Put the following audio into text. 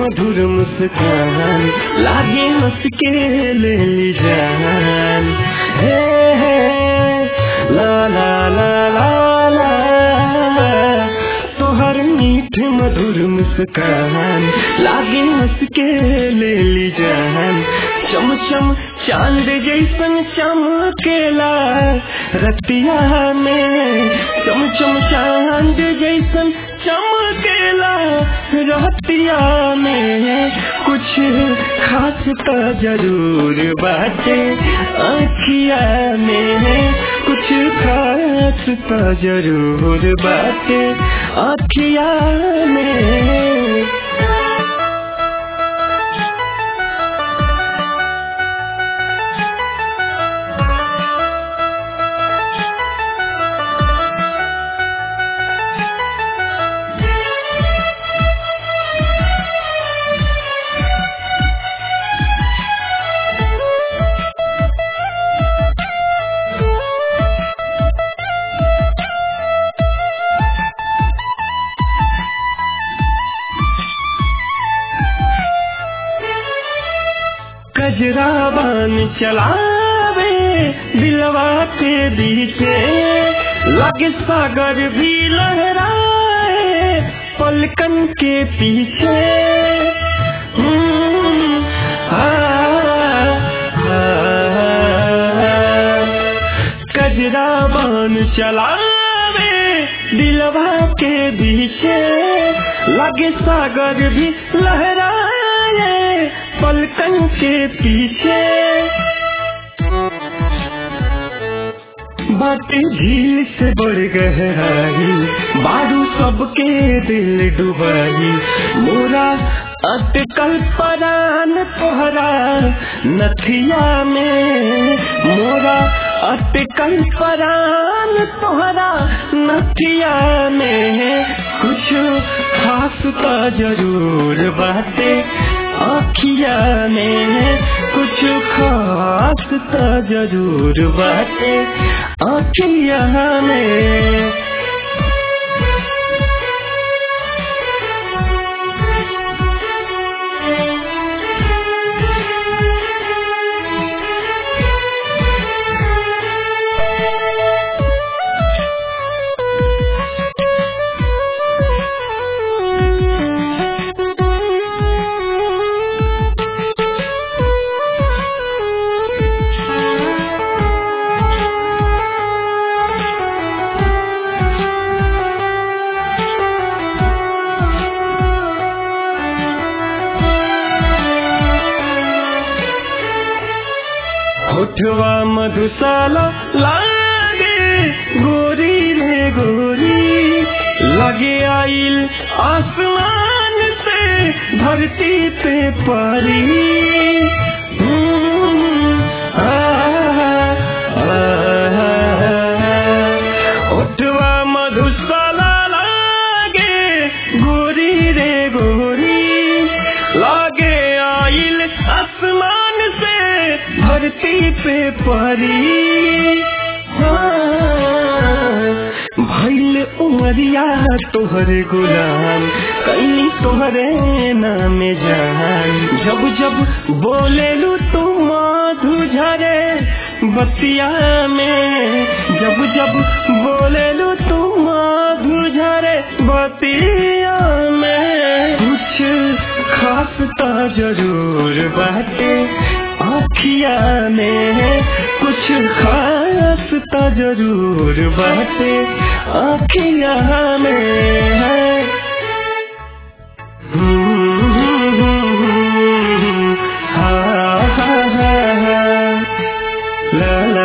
मधुर मुस्कान लागे हंस के ले ली जान हे हे ला ला ला ला ला तोहर मीठ मधुर मुस्कान लागे हंस के ले ली जान चम चम चांद जैसन चमकेला रतिया में चम चम चांद जैसन चमकेला रतिया में कुछ खास तो जरूर बाटे आखिया में कुछ खास तो जरूर बाटे आखिया में कजरा बान चलावे दिलवा के बीचे लगे सागर भी लहराए पलकन के पीछे हम्म, आ, आ, कजरा बान चलावे दिलवा के बीचे लगे सागर भी लहराए पलकन के पीछे बातें झील से बढ़ गहराई बारू सबके दिल डुबाई मोरा अटकल परान तोहरा नथिया में मोरा अटकल परान तोहरा नथिया में कुछ खास तो जरूर बाटे आखिया में कुछ खास तो जरूर बाटे आखिया में होठवा मधुशाला लागे गोरी रे गोरी लगे आइल आसमान से धरती पे परी हम्म, आ, आ, होठवा मधुशाला लागे गोरी रे गोरी लागे आइल आसमान से धरती पे परी हाँ, भइल उमरिया तोहरे गुलाम कई तोहरे नाम जान जब जब बोलेलू तू मधु झरे बतिया में जब जब बोलेलू तू मधु झरे बतिया में कुछ खास तो जरूर बाटे आखिया में कुछ खास तो जरूर बाटे आखिया में है हा हा हा हा ला